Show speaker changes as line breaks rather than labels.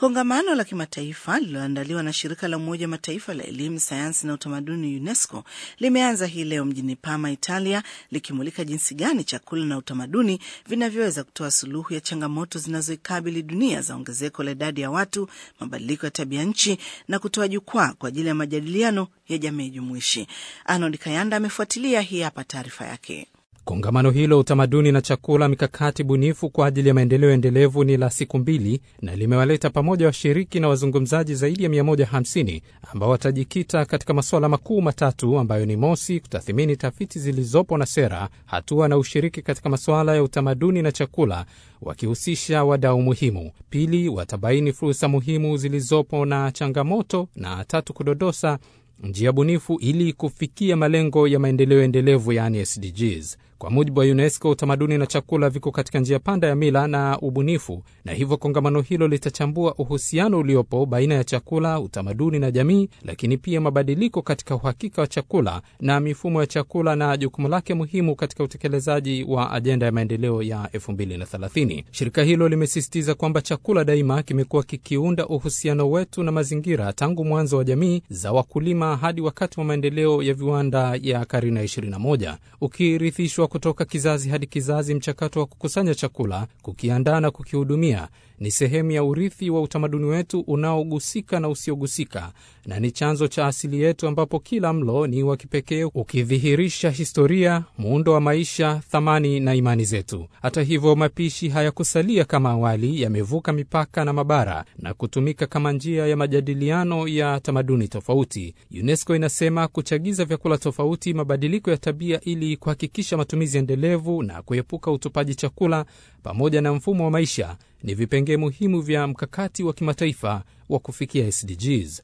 Kongamano la kimataifa lililoandaliwa na shirika la Umoja Mataifa la elimu, sayansi na utamaduni UNESCO limeanza hii leo mjini Parma, Italia, likimulika jinsi gani chakula na utamaduni vinavyoweza kutoa suluhu ya changamoto zinazoikabili dunia za ongezeko la idadi ya watu, mabadiliko ya tabia nchi na kutoa jukwaa kwa ajili ya majadiliano ya jamii jumuishi. Arnold Kayanda amefuatilia, hii hapa taarifa yake.
Kongamano hilo utamaduni na chakula, mikakati bunifu kwa ajili ya maendeleo endelevu ni la siku mbili na limewaleta pamoja washiriki na wazungumzaji zaidi ya 150 ambao watajikita katika masuala makuu matatu ambayo ni mosi, kutathimini tafiti zilizopo na sera, hatua na ushiriki katika masuala ya utamaduni na chakula wakihusisha wadau muhimu; pili, watabaini fursa muhimu zilizopo na changamoto, na tatu, kudodosa njia bunifu ili kufikia malengo ya maendeleo endelevu yaani SDGs. Kwa mujibu wa UNESCO, utamaduni na chakula viko katika njia panda ya mila na ubunifu, na hivyo kongamano hilo litachambua uhusiano uliopo baina ya chakula, utamaduni na jamii, lakini pia mabadiliko katika uhakika wa chakula na mifumo ya chakula na jukumu lake muhimu katika utekelezaji wa ajenda ya maendeleo ya 2030. Shirika hilo limesisitiza kwamba chakula daima kimekuwa kikiunda uhusiano wetu na mazingira tangu mwanzo wa jamii za wakulima hadi wakati wa maendeleo ya viwanda ya karne ya 21 ukirithishwa kutoka kizazi hadi kizazi. Mchakato wa kukusanya chakula, kukiandaa na kukihudumia ni sehemu ya urithi wa utamaduni wetu unaogusika na usiogusika, na ni chanzo cha asili yetu, ambapo kila mlo ni wa kipekee, ukidhihirisha historia, muundo wa maisha, thamani na imani zetu. Hata hivyo, mapishi hayakusalia kama awali, yamevuka mipaka na mabara na kutumika kama njia ya majadiliano ya tamaduni tofauti. UNESCO inasema kuchagiza vyakula tofauti, mabadiliko ya tabia, ili kuhakikisha matumizi endelevu na kuepuka utupaji chakula pamoja na mfumo wa maisha ni vipengee muhimu vya mkakati wa kimataifa wa kufikia SDGs.